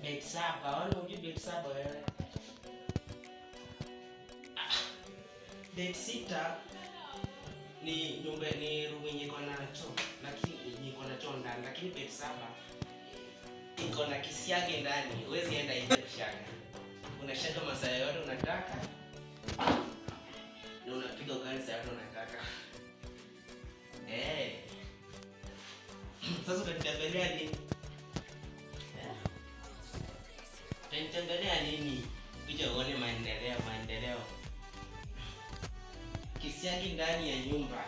bed saba wala hujui bed saba wewe Ah, bed sita ni nyumba ni room yenye iko na choo lakini yenye iko na choo ndani lakini bed saba iko na kisiage ndani huwezi enda nje kushaga unashaga masaa yote unataka na unapiga ugali saa yote unataka Eh. sasa utanitembelea nini Eh. utanitembelea nini kuja uone maendeleo maendeleo kisiagi ndani ya nyumba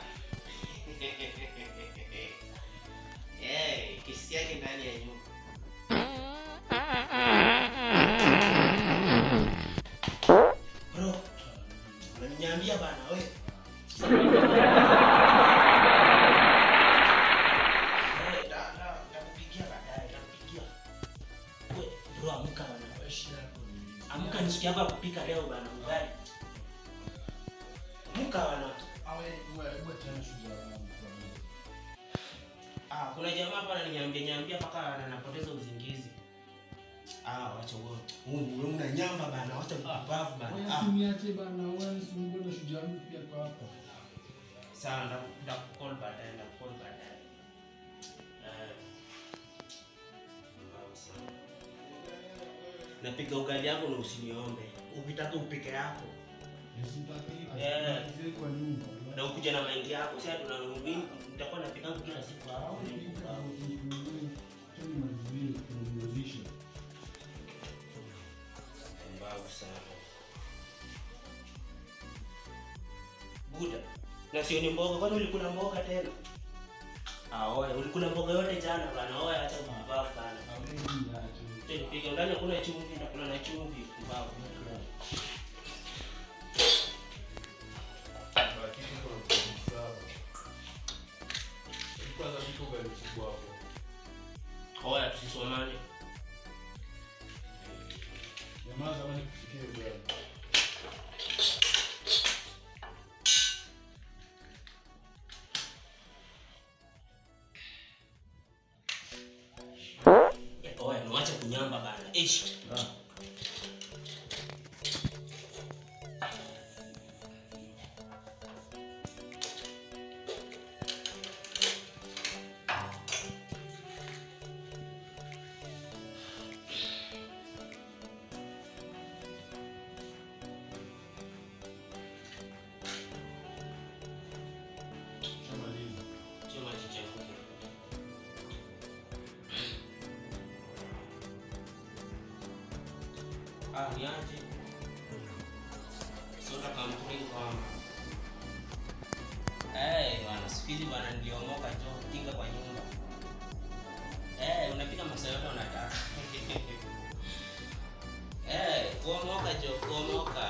Eh, kisiagi ndani ya nyumba bro unaniambia bana we Eh, da- da- nitakupigia baadaye, nitakupigia. We, bro, amka bana. Amka ni siku yako ya kupika leo bana ugali. Amka bana. Ah, kuna jamaa hapa ananiambia nyambia mpaka anapoteza uzingizi. Ah, wacha wewe. Wewe una nyamba bana, wacha upumbavu bana. Ah, sawa nda- ndakukall baadaye, ndakukall baadaye. Eh. Pumbavu sana. Napika ugali yako na usiniombe. Ukitaka upike yako. Na ukuja na mahindi yako, sasa tunarudi nitakuwa napika kila siku hapo. Pumbavu sana. Buda. Na sio ni mboga, kwani ulikula mboga tena? Ah, oya, ulikula mboga yote jana bana. Oya, acha upumbavu bana. Piga ndani kuna chumvi, nakula na chumvi, pumbavu. Oya, tusisomane. Oya, niwache kunyamba bana. Ishi. Chuma chichemuke. Ah, niaje? Soda kampuni kwamba. Eh, bwana, siku hizi bwana niliomoka jo kinga kwa nyumba. Eh, unapika masaa yote unataka. Eh, kuomoka jo, kuomoka.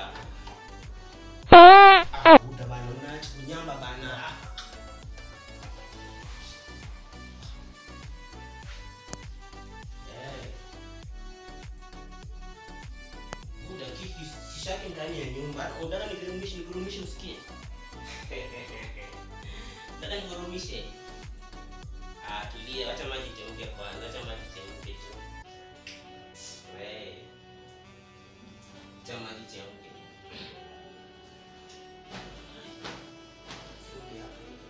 Ah, buda bana, unaacha kunyamba bana. Ah. Eh. Buda kiki sishaki ndani ya nyumba. Unataka nikurumishe nikurumishe usikie? Nataka nikurumishe. Ah, tulia, wacha maji chemke kwanza, wacha maji chemke tu. Wewe. Wacha maji chemke. Fupi hapo hivi.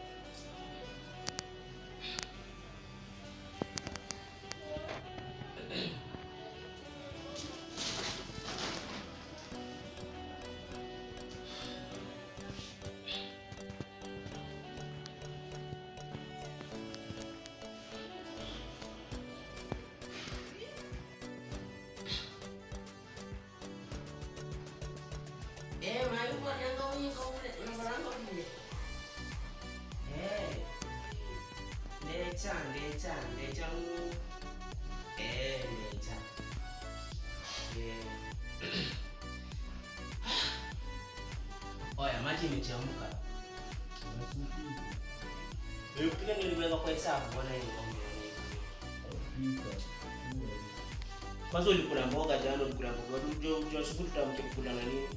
Eh, mayuko nanga wingi kwa ule unabaranga kule. Eh. Ndecha, ndecha, ndecha ngu. Eh, ndecha. Eh. Oya, maji imechemka. Nilipika niliweka kwa hesabu, mbona hii ngombe ni Kwanza ulikula mboga jana, ulikula mboga. Unajua unajua siku tutamke kula na nini?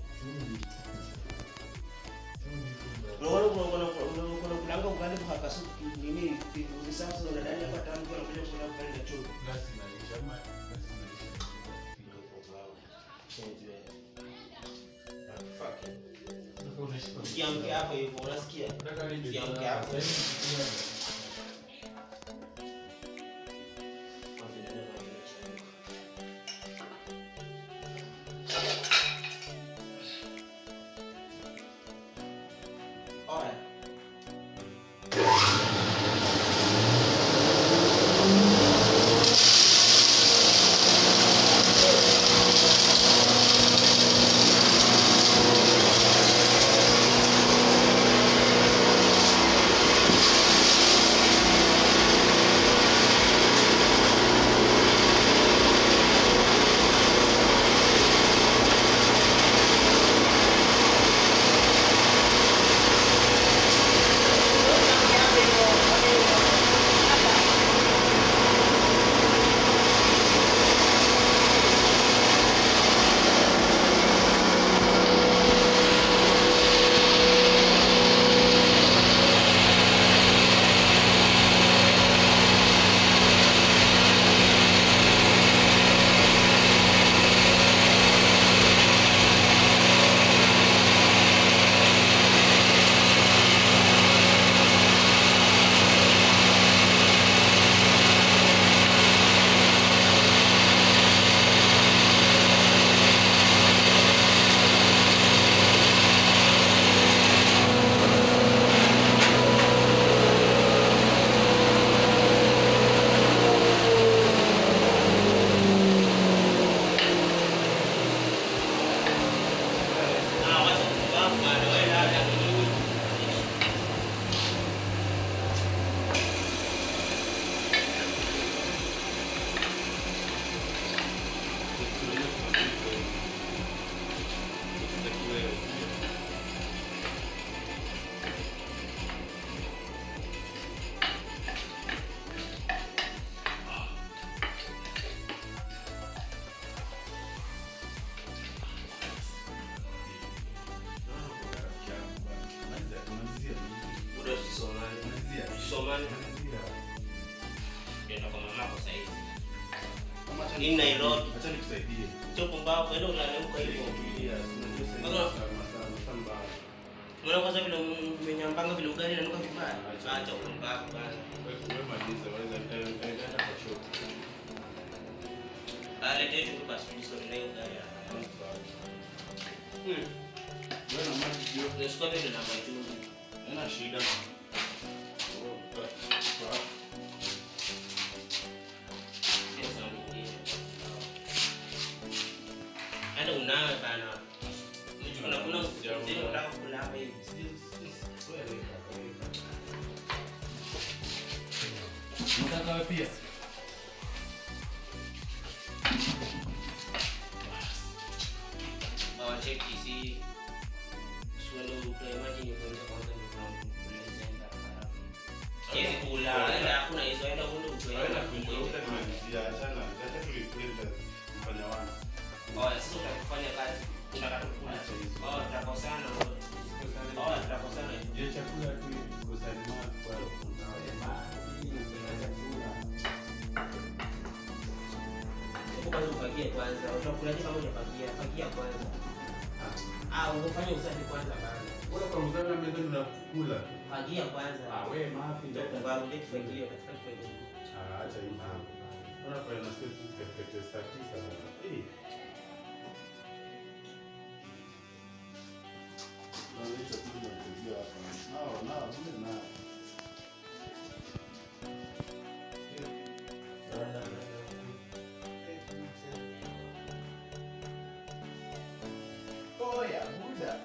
Unaona kuna kuna kuna kuna kulanga ugali kwa kasu nini hivi sasa unadani hapa tamu kwa kuja kula ugali na chumvi. mshenzi wewe. Fucking. Usiamke hapo hivyo, unasikia? Usiamke hapo. Kwanza ndio ndio ndio. Alright. Ah, wacha kufahamu bwana, wewe dada ni muda usisomane. Usisomane. Ndio kwa mamako sasa hivi. Ni Nairobi. Sio pumbavu, enda ulale huko hivyo. Mbona kwanza vile umenyambanga vile ugali inanuka vibaya? Acha upumbavu bwana. Ah, leta hiyo tu basi tujisome nayo ugali hapa. Hmm. Nasikia vile namba juu. Sio saa nyingine. Hata unawe bana. Kuna kuna mzee unataka kula hapa hivi. pia Hawacheki si suendo utoe maji ni kuanza kwanza ni kuna kuleza enda harafu. Hizi kula, enda hakuna hizo enda uende utoe Oh, sasa utakufanya kazi. Unataka kukula. Oh, tutakosana. Oh, tutakosana. Hebu kwanza ufagie kwanza. Utakulaje kama hujafagia? Fagia kwanza. Ah, ufanye usafi kwanza bana. Fagia kwanza. Ndio kumbaru ndio kifagio, katika kifagio. Oya, muda.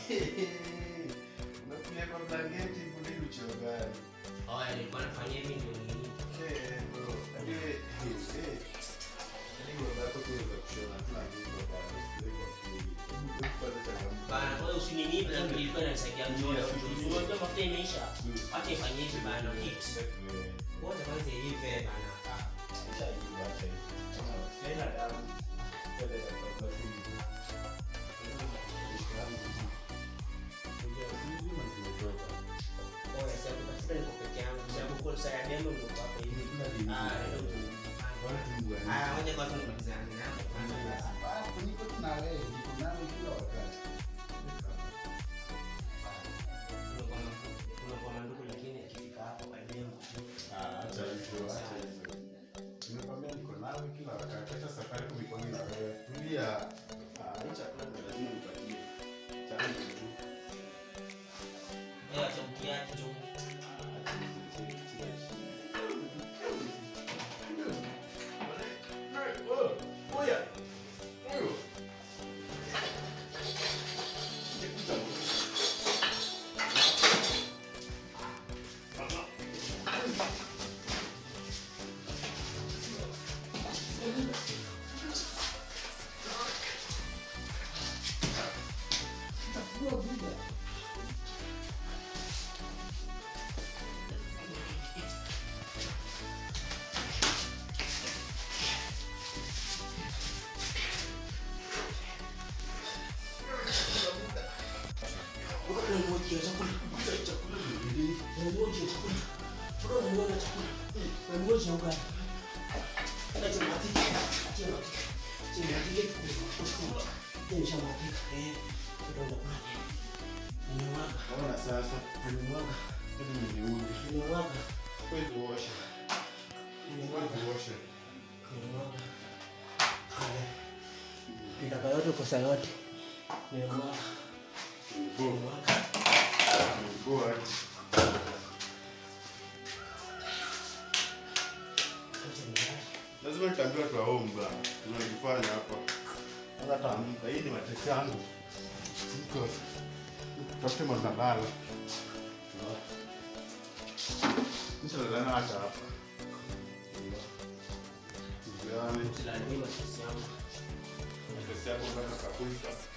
Unakuja kwa blanketi kuli uchogani. Oh, nilikuwa nafanya hivi ndio nini? Eh, bro. Hadi eh, eh. Hadi baba yako kuweza kushona kila kitu baba. Usikie kwa kuli. Hebu kwanza changamoto. Bana, wewe usinini bana, ilikuwa inanisaidia mjolo. Unajua mafuta imeisha. Acha ifanye hivi bana, hit. Wote kwanza hivi bana. Oh, sasa tukasikia niko peke yangu. Sababu kwa saa ya demo ndio hapo hivi. Ah, ndio. Ah, ngoja kwanza nimalizane na hapo kwanza. nawe, niko nawe kila wakati. unakuwa mandugu lakini akifika hapo kwa demu Ah, acha hivyo, acha hivyo. Nimekwambia niko nawe kila wakati. Hata safari kumekuwa na wewe. Tulia. Ah, hii chakula ni lazima nipatie. Chakula tu. wewe acha ukiaje tu Acha nipatie, tia chini. Oh, oya. Oyo. unamwekea chakula Chakula ni nini? unamwekea chakula bro unamwekea chakula unamwekea ugali acha matiki acha matiki acha matiki kusikua nisha matiki eh ndio unakula nimemwaga Naona sasa. nimemwaga Hebu nijiunge. nimemwaga Kwezi uoshe. nimemwaga Kwezi uoshe. nimemwaga Nitaka yote kosa yote nimemwaga Go. nimemwaga Go ahead. acha nimwaga lazima nitaambiwa tu home bwana tunalifanya hapa sasa taamka hii ni mateso yangu siko tafute mandalala nishalalana hata hapa Tujuane. Usilalamie mateso yangu. Mateso yako mpaka kakufa